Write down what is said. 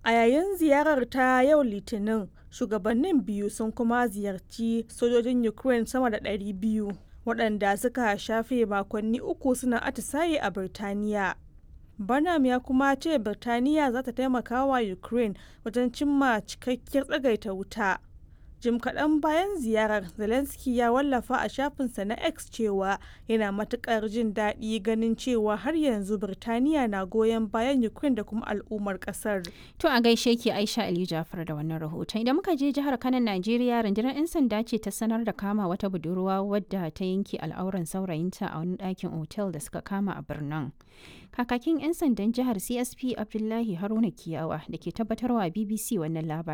A yayin ziyarar ta yau Litinin, shugabannin biyu sun kuma ziyarci sojojin Ukraine sama da 200 waɗanda suka shafe makonni uku suna atisaye a Birtaniya. Burnham ya kuma ce Birtaniya za ta taimaka wa Ukraine wajen cimma cikakkiyar tsagaita wuta. Jim kaɗan bayan ziyarar, Zelensky ya wallafa a shafinsa na X cewa yana matuƙar jin daɗi ganin cewa har yanzu Birtaniya na goyon bayan Ukraine da kuma al'ummar ƙasar. To a gaishe ki Aisha Ali Jafar da wannan rahoton. Idan muka je jihar Kano Najeriya rundunar 'yan sanda ce ta sanar da kama wata budurwa wadda ta yanke al'auran saurayinta a wani ɗakin otel da suka kama a birnin. Kakakin 'yan sandan jihar CSP Abdullahi Haruna Kiyawa da ke tabbatarwa BBC wannan labarin.